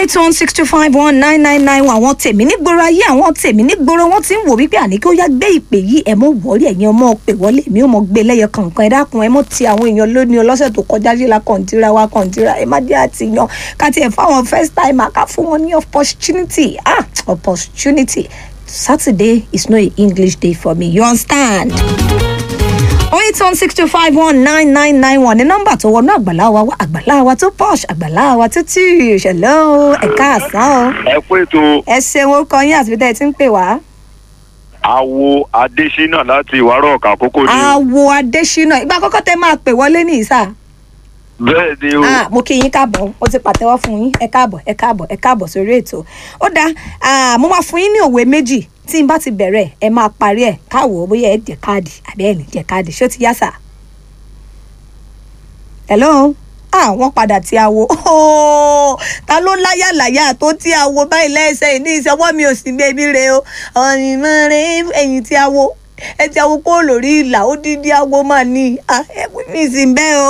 eight one six two five one nine nine nine one àwọn tèmi nígboro ayé àwọn tèmi nígboro wọn ti ń wò wípé àní kí ó yá gbé ìpè yìí ẹ mọ wọlé ẹ̀yin ọmọ pè wọlé mi ò mọ gbé lẹ́yọ kankan ẹ dákun ẹ mọ ti àwọn èèyàn lónìí ọlọ́sẹ̀ tó kọjá sí la kọ̀ǹtìrà wa kọ̀ǹtìrà ẹ má dé àti yan ká tiẹ̀ fáwọn first time ká fún wọn ní opportunity ah opportunity Saturday is no English day for me you understand oh eight one six two five one nine nine nine one ní nọ́mbà tó wọnú àgbàlá wa wá àgbàlá wa tó posh àgbàlá wa tó tù ṣẹlẹ ẹka àsán o ẹ kú ètò ẹ ṣeun ó kọ yín àti bí tẹ́ ẹ ti ń pè wá. awo adésínà láti ìwárọ̀ ọ̀kà àkókò ni o. àwo adésínà ìgbà àkọ́kọ́ tẹ́ máa pè wọlé ní ìsà. bẹ́ẹ̀ ni o ah mo kí yín káàbọ̀ ó ti pàtẹ́wọ́ fún yín ẹ káàbọ̀ ẹ káàbọ̀ ẹ káàbọ̀ sórí ètò ó dáa ah, mo máa fún yín ní òwe méjì tí n bá ti bẹ̀rẹ̀ ẹ máa parí ẹ̀ káwọ̀ bóyá ẹ jẹ káàdì àbí ẹ ní jẹ káàdì ṣó ti yá sà. hello ah wọ́n padà tí a wo Oh, ta ló láyà láyà tó tí a wo báyìí lẹ́sẹ̀ ní ìṣọwọ́ mi ò sí bẹ́ẹ̀bí rẹ o ọ̀yìn mọ́ rẹ ẹ̀yìn tí a wo ẹ ti awo kó lórí ìlà ó dídí awo máa ní ẹ mi sì bẹ́ẹ̀ o